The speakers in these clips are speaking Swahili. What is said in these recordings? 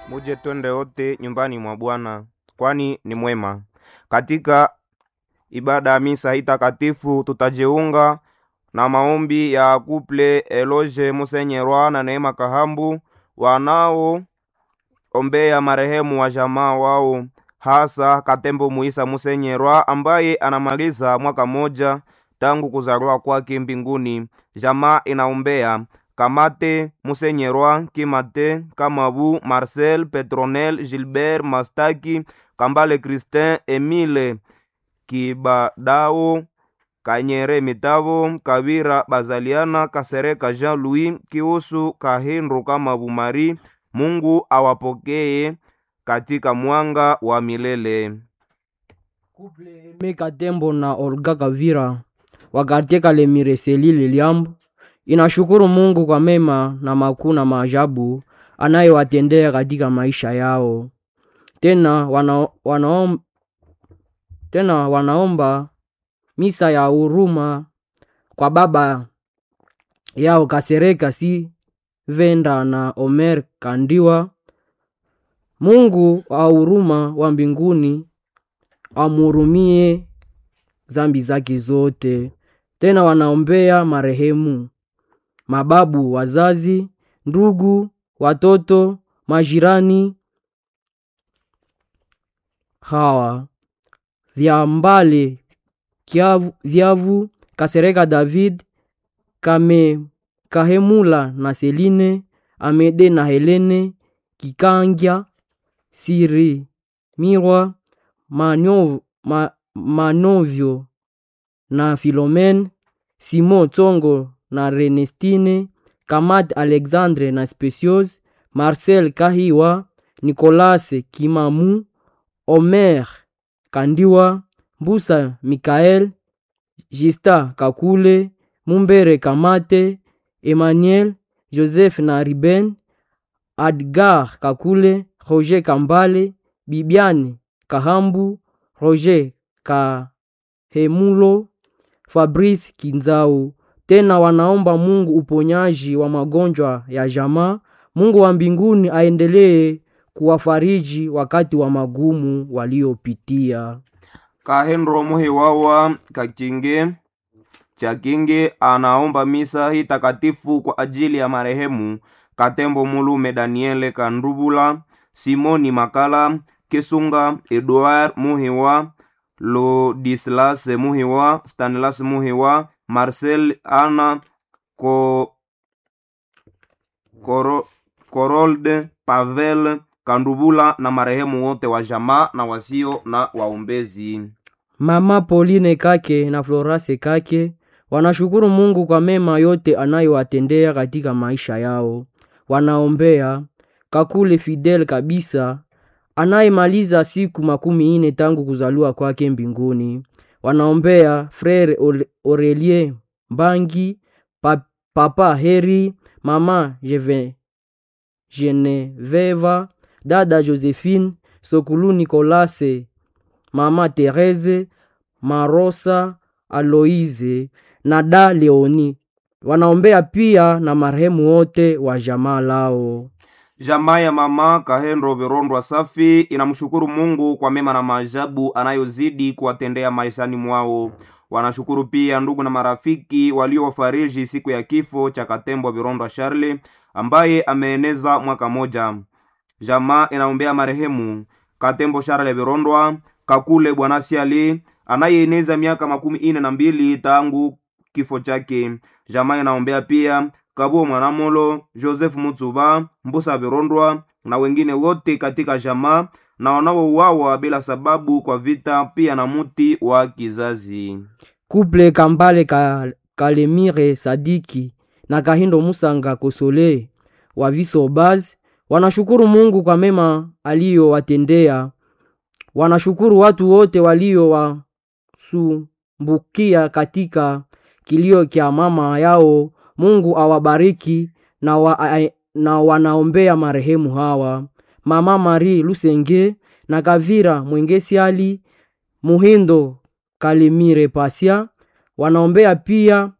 Muje twende wote nyumbani mwa Bwana, kwani ni mwema. Katika ibada ya misa hii takatifu tutajiunga na maombi ya kuple Eloge Musenyerwa na Neema Kahambu wanao ombea marehemu wa jamaa wao, hasa Katembo Muisa Musenyerwa ambaye anamaliza mwaka moja tangu kuzaliwa kwake mbinguni. Jamaa inaombea Kamate Musenyerwa, Kimate Kamabu, Marcel Petronel, Gilbert Mastaki, Kambale Christin, Emile Kibadao, Kanyere Mitavo, Kavira Bazaliana, Kasereka Jean Louis, Kiusu Kahindu Kamabu Mari. Mungu awapokee katika mwanga wa milele. Meka Tembo na Olga Kavira wa kartie Kalemire Selile Liambo inashukuru Mungu kwa mema na makuu na maajabu anayowatendea katika maisha yao. Tena, wana, wanaom, tena wanaomba misa ya huruma kwa baba yao Kasereka si Venda na Omer Kandiwa. Mungu wa huruma wa mbinguni amhurumie zambi zake zote. Tena wanaombea marehemu mababu, wazazi, ndugu, watoto, majirani hawa Vyambale Kyavu, Vyavu, Kasereka David, Kame Kahemula na Seline, Amede na Helene, Kikangya, Siri Mirwa, Manov, ma, Manovyo na Filomen, Simon Tsongo na Renestine, Kamat Alexandre na Specios, Marcel Kahiwa, Nicolas Kimamu, Omer Kandiwa, Mbusa Mikael, Jista Kakule, Mumbere Kamate, Emmanuel, Joseph na Riben, Adgar Kakule, Roger Kambale, Bibiane Kahambu, Roger Kahemulo, Fabrice Kinzau. Tena wanaomba Mungu uponyaji wa magonjwa ya jamaa. Mungu wa mbinguni aendelee kuwafariji wakati wa magumu waliopitia. Kahendro Muhiwawa Kakinge Chakinge anaomba misa hii takatifu kwa ajili ya marehemu Katembo Mulume Daniele Kandubula, Simoni Makala Kisunga, Edouard Muhiwa, Lodislas Muhiwa, Stanislas Muhiwa, Marcel Ana Ko, Koro, Korolde Pavel Kandubula na marehemu wote wa jamaa na wasio na waombezi. Mama Pauline Kake na Florase Kake wanashukuru Mungu kwa mema yote anayowatendea katika maisha yao. Wanaombea Kakule Fidel kabisa anayemaliza siku makumi ine tangu kuzaliwa kwake mbinguni. Wanaombea Frere Aurelie Mbangi, pa, Papa Heri, Mama Jeve, Geneveva, Dada Josephine, Sokulu Nicolase, Mama Therese, Marosa Aloise na Da Leoni. Wanaombea pia na marehemu wote wa jamaa lao. Jamaa ya mama Kahendro Virondwa Safi inamshukuru Mungu kwa mema na maajabu anayozidi kuwatendea maishani mwao. Wanashukuru pia ndugu na marafiki waliowafariji siku ya kifo cha Katembo Virondwa Charle ambaye ameeneza mwaka moja. Jamaa inaombea marehemu Katembo Charle Virondwa Kakule Bwana Siali anayeeneza miaka makumi ine na mbili tangu kifo chake. Jamaa inaombea pia Kabuo Mwanamolo, Joseph Mutsuba, Mbusa Virondwa na wengine wote katika jamaa na wanaouawa bila sababu kwa vita, pia na muti wa kizazi. Kuple Kambale ka, Kalemire Sadiki na Kahindo Musanga Kosole wa Visobaz wanashukuru Mungu kwa mema aliyowatendea. Wanashukuru watu wote waliowasumbukia katika kilio kya mama yao. Mungu awabariki na, wa, na wanaombea marehemu hawa Mama Marie Lusenge na Kavira Mwengesiali Muhindo Kalimire Pasia. Wanaombea pia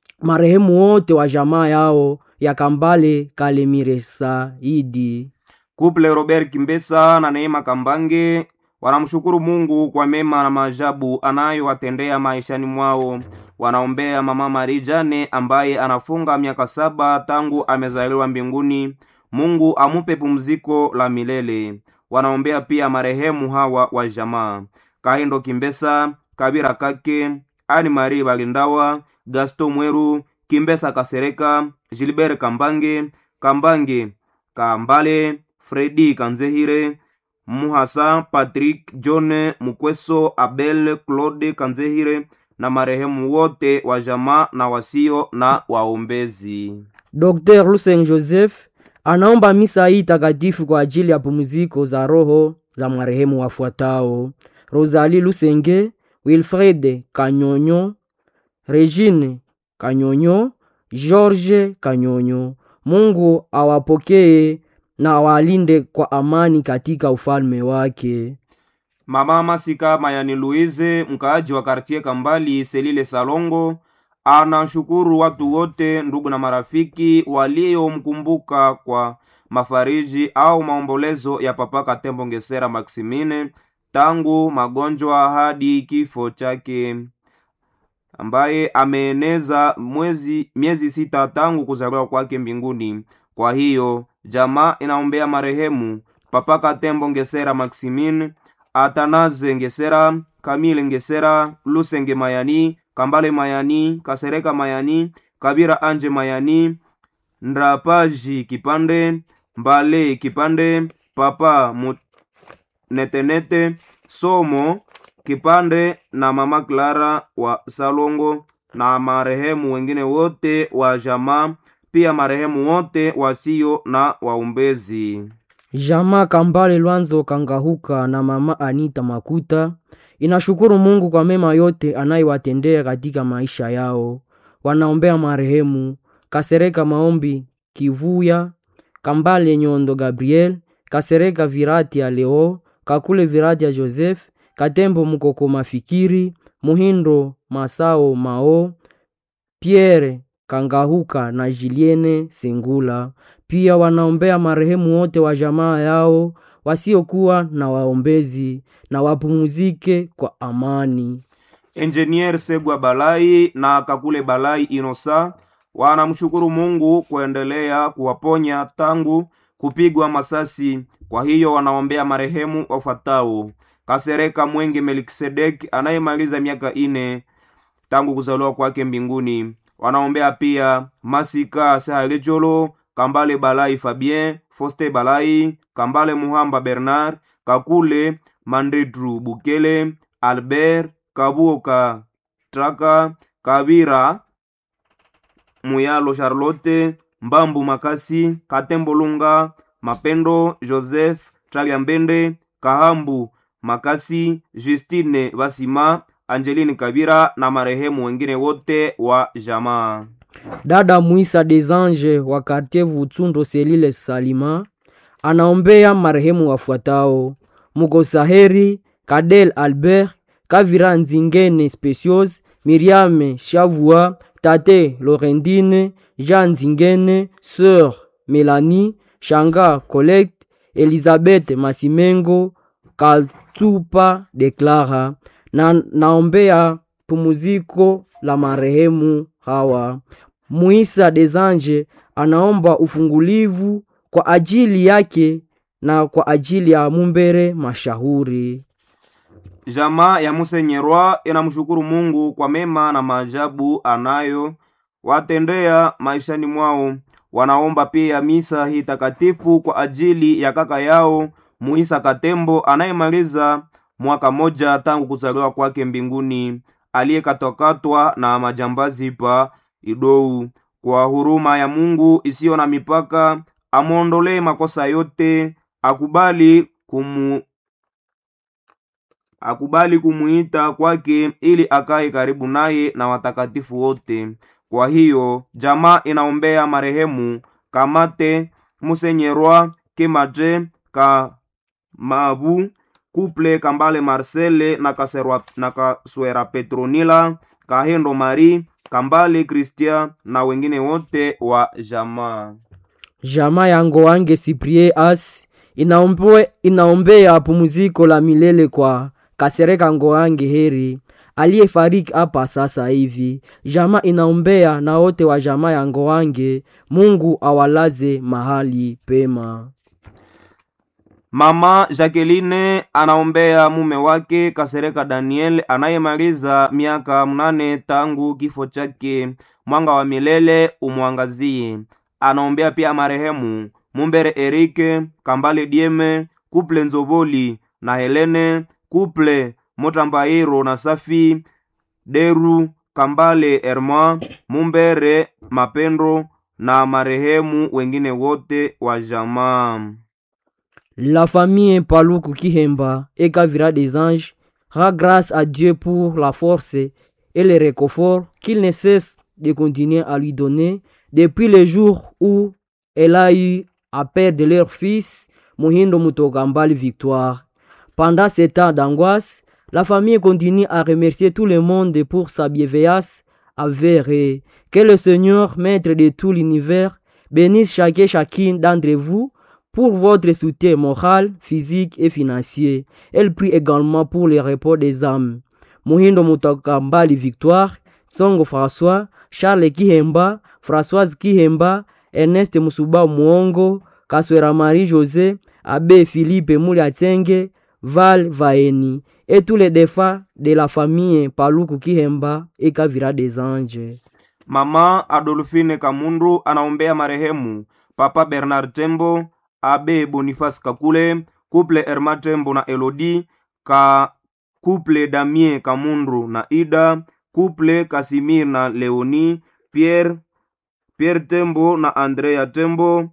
marehemu wote wa jamaa yao ya Kambale Kalemire Saidi. Kuple Robert Kimbesa na Neema Kambange wanamshukuru Mungu kwa mema na maajabu anayowatendea maishani mwao. Wanaombea mama Marijane ambaye anafunga miaka saba tangu amezaliwa mbinguni. Mungu amupe pumziko la milele. Wanaombea pia marehemu hawa wa jamaa Kahindo Kimbesa, Kabira Kake, Ani Marie Balindawa, Gaston Mweru, Kimbesa Kasereka, Gilbert Kambange, Kambange Kambale, Fredi Kanzehire, Muhasa Patrick John Mukweso, Abel Claude Kanzehire na marehemu wote wa jamaa na wasio na waombezi. Dr. Lucien Joseph anaomba misa hii takatifu kwa ajili ya pumziko za roho za marehemu wafuatao: Rosalie Lusenge, Wilfred Kanyonyo, Regine Kanyonyo, George Kanyonyo. Mungu awapokee na awalinde kwa amani katika ufalme wake. Mama Masika Mayani Louise, mkaaji wa kartie Kambali Selile Salongo, anashukuru watu wote, ndugu na marafiki waliomkumbuka kwa mafariji au maombolezo ya Papa Katembo Ngesera Maximine tangu magonjwa hadi kifo chake, ambaye ameeneza mwezi miezi sita tangu kuzaliwa kwake mbinguni. Kwa hiyo jamaa inaombea marehemu Papa Katembo Ngesera Maximine Atanaze Ngesera, Kamile Ngesera, Lusenge Mayani, Kambale Mayani, Kasereka Mayani, Kabira Anje Mayani, Ndrapaji Kipande, Mbale Kipande, Papa Netenete, Somo Kipande na Mama Clara wa Salongo na marehemu wengine wote wa jamaa, pia marehemu wote wasio na waombezi. Jamaa Kambale Lwanzo Kangahuka na mama Anita Makuta inashukuru Mungu kwa mema yote anayewatendea katika maisha yao. Wanaombea marehemu Kasereka Maombi Kivuya, Kambale Nyondo Gabriel, Kasereka Virati ya Leo, Kakule Virati ya Joseph, Katembo Mukoko Mafikiri, Muhindo Masao Mao, Pierre Kangahuka na Julienne Sengula. Pia wanaombea marehemu wote wa jamaa yao wasiokuwa na waombezi na wapumzike kwa amani. Engineer Segwa Balai na Kakule Balai Inosa wanamshukuru Mungu kuendelea kuwaponya tangu kupigwa masasi. Kwa hiyo wanaombea marehemu wafuatao: Kasereka Mwenge Melkisedek anayemaliza miaka ine tangu kuzaliwa kwake mbinguni. Wanaombea pia Masika Sahalejolo, Kambale Balai Fabien, Foste Balai, Kambale Muhamba Bernard, Kakule Mandedru Bukele, Albert Kabuoka Traka, Kabira Muyalo Charlotte, Mbambu Makasi, Katembo Lunga, Mapendo Joseph, Tralia Mbende, Kahambu Makasi, Justine Basima, Angeline Kabira na marehemu wengine wote wa jamaa. Dada Mwisa des Anges wa kartier Vutsundo Selile Salima anaombea marehemu wafuatao: Mugosaheri Kadel Albert Kavira Nzingene Specios Miriame Shavua Tate Lorendine Jean Nzingene Sœur Melanie Shanga Colette Elizabeth Masimengo Kaltupa Deklara na naombea pumuziko la marehemu hawa. Muisa des Anges anaomba ufungulivu kwa ajili yake na kwa ajili ya Mumbere Mashahuri. Jamaa ya Musenyerwa inamshukuru Mungu kwa mema na maajabu anayo watendea maishani mwao. Wanaomba pia misa hii takatifu kwa ajili ya kaka yao Muisa Katembo anayemaliza mwaka moja tangu kuzaliwa kwake mbinguni, aliyekatwakatwa na majambazi pa Idou. Kwa huruma ya Mungu isiyo na mipaka, amwondolee makosa yote, akubali kumu akubali kumuita kwake ili akae karibu naye na watakatifu wote. Kwa hiyo jamaa inaombea marehemu Kamate Musenyerwa Kematre Kamabu Kuple Kambale Marcele na Kaserwa, na Kaswera Petronila Kahendo Mari Kambale Christian na wengine wote wa jamaa. Jamaa ya Ngoange Cyprien As inaombe, inaombea pumziko la milele kwa Kasereka Ngoange Heri aliyefariki hapa sasa hivi. Jamaa inaombea na wote wa jamaa ya Ngoange, Mungu awalaze mahali pema. Mama Jacqueline anaombea mume wake Kasereka Daniel anayemaliza miaka mnane tangu kifo chake. Mwanga wa milele umwangazie. Anaombea pia marehemu Mumbere Erike Kambale Dieme, Kuple Nzoboli na Helene, Kuple Motambairo na Safi Deru Kambale Erma, Mumbere Mapendo na marehemu wengine wote wa jamaa. La famille Paluku Kihemba et Kavira des Anges rend grâce à Dieu pour la force et le réconfort qu'il ne cesse de continuer à lui donner depuis le jour où elle a eu à perdre leur fils, Mohindo Mutokambali Victoire. Pendant ces temps d'angoisse, la famille continue à remercier tout le monde pour sa bienveillance avérée. Que le Seigneur, maître de tout l'univers, bénisse chacun et chacune d'entre vous pour votre soutien moral, physique et financier. Elle prie également pour le repos des âmes. Mohindo Mutokambali Victoire, Songo François, Charles Kihemba, Françoise Kihemba, Ernest Musuba Muongo, Kaswera Marie José, Abbé Philippe Mouliatenge, Val Vaeni, et tous les défunts de la famille Paluku Kihemba et Kavira des Anges. Mama Adolfine Kamundu anaombea marehemu Papa Bernard Tembo, Abe Boniface Kakule, Couple Erma Tembo na Elodie, ka Couple Damien Kamundu na Ida, Couple Kasimir na Leoni, Pierre Pierre Tembo na Andrea Tembo,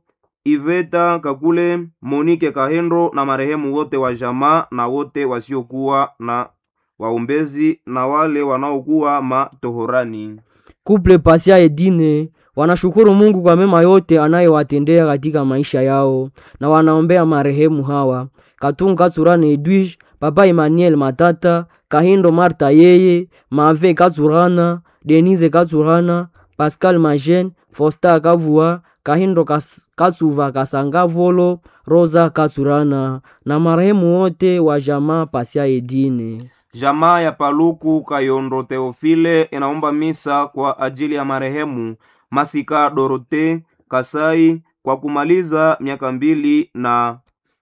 Iveta Kakule, Monique Kahendo na marehemu wote wa jamaa na wote wasiokuwa na waombezi na wale wanaokuwa matohorani. Couple Pasia Edine wanashukuru Mungu kwa mema yote anayowatendea katika maisha yao na wanaombea marehemu hawa Katunga Tsurane Edwige, Papa Emmanuel Matata, Kahindo Marta yeye, Mave Katsurana, Denise Katsurana, Pascal Majen, Fosta Kavua, Kahindo Kas, Katsuva Kasanga Volo, Rosa Katsurana na marehemu wote wa jamaa Pasia Edine. Jamaa ya Paluku Kayondo Teofile inaomba misa kwa ajili ya marehemu Masika Dorote Kasai kwa kumaliza miaka mbili na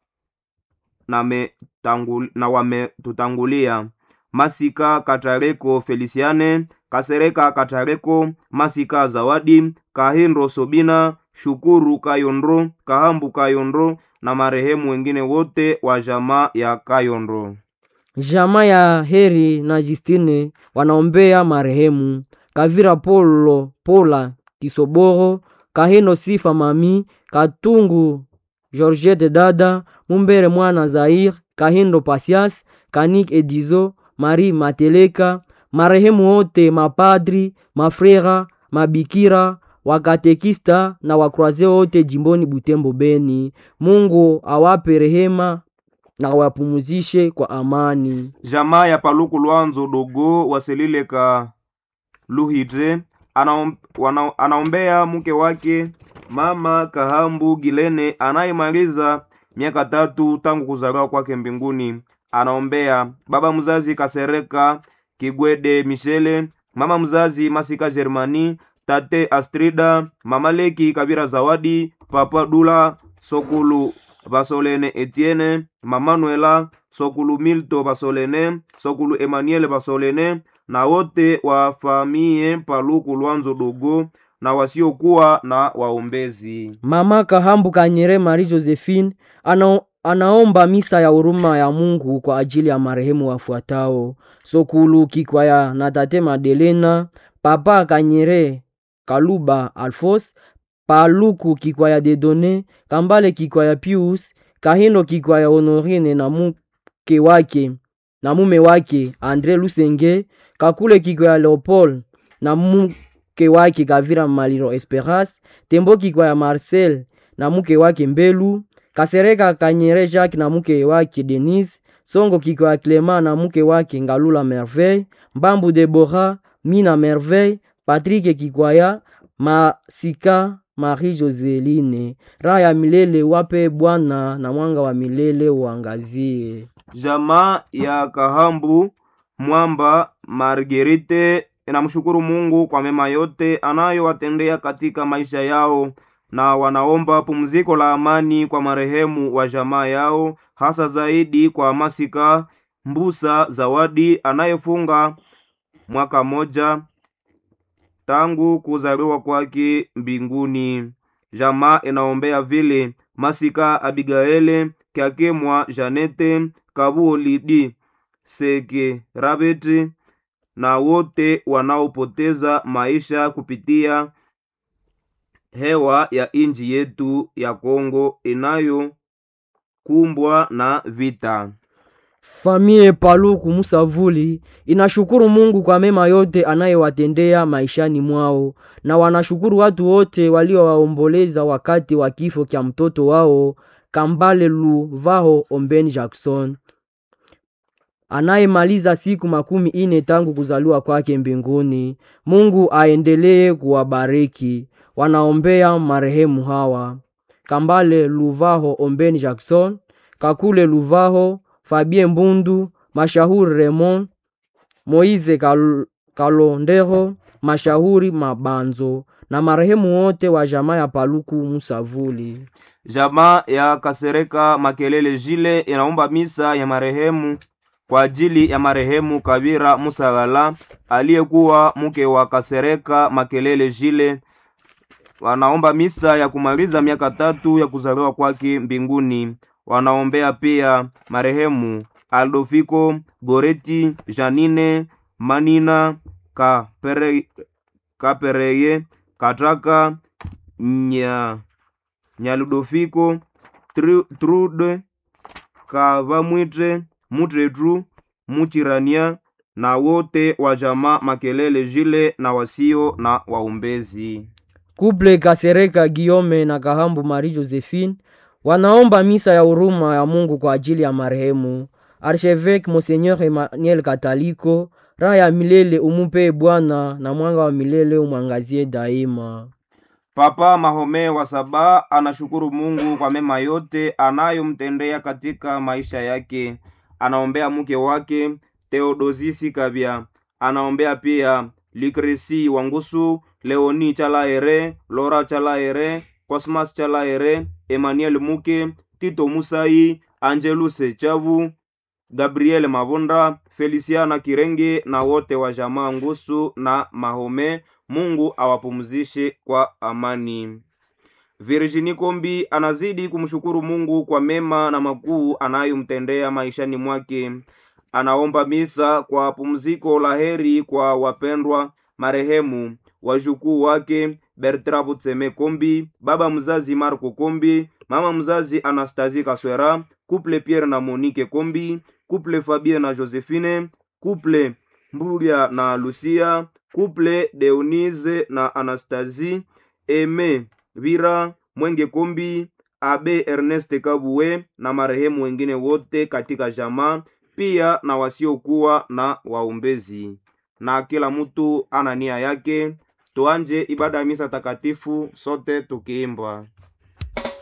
na, metangul, na wametutangulia Masika Katareko Feliciane Kasereka Katareko Masika Zawadi Kahindo Sobina Shukuru Kayondro Kahambu Kayondro na marehemu wengine wote wa jamaa ya Kayondro. Jamaa ya Heri na Justine wanaombea marehemu Kavira Polo Pola Kisoboro Kahino Sifa Mami Katungu Georgette Dada Mumbere Mwana Zair Kahindo Pasias Kanik Edizo Marie Mateleka marehemu wote mapadri mafrera mabikira wakatekista na wakroaze wote jimboni Butembo Beni. Mungu awape rehema na wapumuzishe kwa amani. Jamaa ya Paluku Lwanzo Dogo Waselile ka Luhite anaom, wana, anaombea mke wake mama Kahambu Gilene anayemaliza miaka tatu tangu kuzaliwa kwake mbinguni. Anaombea baba mzazi Kasereka Kigwede Michele, mama mzazi Masika Germani, tate Astrida, mama Leki Kabira Zawadi, papa Dula Sokulu Basolene Etienne, mama Noela Sokulu Milto Basolene, Sokulu Emmanuel Basolene na wote wa famie Paluku Lwanzo Dogo na wasiokuwa na waombezi. Mama Kahambu Kanyere Marie Josephine ana, anaomba misa ya huruma ya Mungu kwa ajili ya marehemu wafuatao: Sokulu Kikwaya na tate Madelena, Papa Kanyere Kaluba Alfos, Paluku Kikwaya Dedone, Kambale Kikwaya Pius, Kahindo Kikwaya Honorine na mke wake na mume wake Andre Lusenge, Kakule Kikwaya Leopold na mke wake Kavira Maliro Esperance, Tembo Kikwaya Marcel na mke wake Mbelu, Kasereka Kanyere Jacques na mke wake Denise, Songo Kikwaya Clement na mke wake Ngalula Merveille, Mbambu Deborah, Mina Merveille, Patrick Kikwaya, Masika Marie Joseline, raha ya milele wape Bwana, na mwanga wa milele uangazie. Jamaa ya Kahambu Mwamba Margerite inamshukuru Mungu kwa mema yote anayowatendea katika maisha yao na wanaomba pumziko la amani kwa marehemu wa jamaa yao, hasa zaidi kwa Masika Mbusa Zawadi anayefunga mwaka moja tangu kuzaliwa kwake mbinguni. Jamaa inaombea vile Masika Abigaele Kyakemwa Janete Kabuo Lidi Seke Rabeti na wote wanaopoteza maisha kupitia hewa ya inji yetu ya Kongo inayokumbwa na vita. Famie Paluku Musavuli inashukuru Mungu kwa mema yote anayewatendea maishani mwao, na wanashukuru watu wote waliowaomboleza wakati wa kifo kya mtoto wao Kambale Luvaho Ombeni Jackson anayemaliza siku makumi ine tangu kuzaliwa kwake mbinguni. Mungu aendelee kuwabariki. Wanaombea marehemu hawa Kambale Luvaho Ombeni Jackson, Kakule Luvaho, Fabien Mbundu, Mashahuri Raymond, Moize Kal Kalondero, Mashahuri Mabanzo na marehemu wote wa jamaa ya Paluku Musavuli. Jamaa ya Kasereka Makelele Jile inaomba misa ya marehemu kwa ajili ya marehemu Kabira Musagala aliyekuwa mke wa Kasereka Makelele Jile. Wanaomba misa ya kumaliza miaka tatu ya kuzaliwa kwake mbinguni. Wanaombea pia marehemu Aldofiko Goreti Janine Manina Kapere, Kapereye Kataka nya Nyaludofiko Tru- Trude Kavamwitre Mutretru Muchirania na wote wa jamaa Makelele Jile na wasio na waombezi. Kuple Kasereka Giome na Kahambu Marie Josephine wanaomba misa ya huruma ya Mungu kwa ajili ya marehemu Archevêque Monseigneur Emmanuel Kataliko. Raha ya milele umupe Bwana, na mwanga wa milele umwangazie daima. Papa Mahome wa Saba anashukuru Mungu kwa mema yote anayomtendea katika maisha yake. Anaombea mke wake Theodosisi Kabya, anaombea pia Likresi Wangusu, Leoni Chalaere, Lora Chalaere, Cosmas Chalaere, Emmanuel Muke, Tito Musai, Angeluse Chavu, Gabriel Mavonda, Feliciana Kirenge na wote wa jamaa Ngusu na Mahome. Mungu awapumzishe kwa amani. Virginie Kombi anazidi kumshukuru Mungu kwa mema na makuu anayomtendea maishani mwake. Anaomba misa kwa pumziko la heri kwa wapendwa marehemu wajukuu wake Bertrand Butseme Kombi, baba mzazi Marco Kombi, mama mzazi Anastasie Kaswera, couple Pierre na Monique Kombi, couple Fabien na Josephine, couple Mbulia na Lucia, couple Deonise na Anastasie, Eme Vira Mwenge Kombi, Abe Ernest Kabue na marehemu wengine wote katika jamaa, pia na wasiokuwa na waombezi. Na kila mtu ana nia yake. Tuanje ibada ya misa takatifu sote tukiimba.